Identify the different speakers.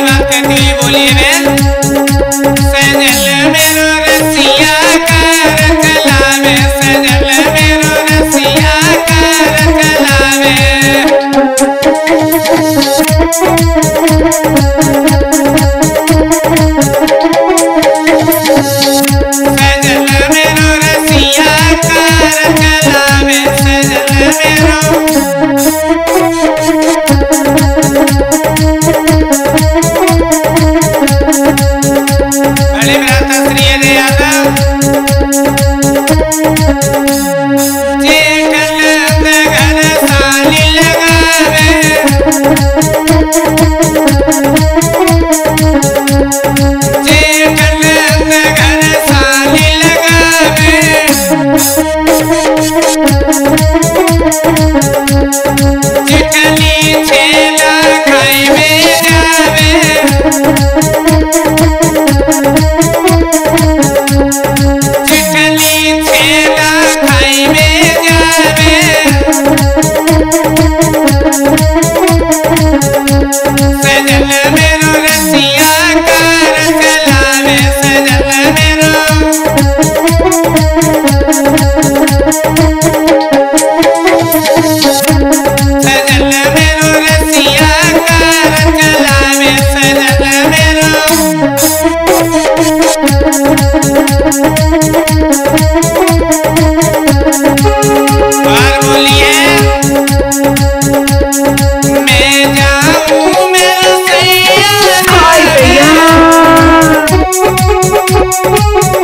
Speaker 1: बात कहती हुई बोली है सजल मेरो रसिया कर कलावे सजल मेरो रसिया कर कलावे सजल मेरो रसिया कर कलावे सजल मेरो बड़े भ्राता श्री अजय यादव जे कलंद घर साली लगावे जे कलंद घर साली लगावे चिकनी छेला खाई में जावे चिकनी छेला खाई में जावे सजल मेरो रसिया कार चलावे सजल मेरो सजल मेरो रसिया कार चलावे सजल मेरो बार बोलिए मैं जाऊं मेरा सैया
Speaker 2: हाय भैया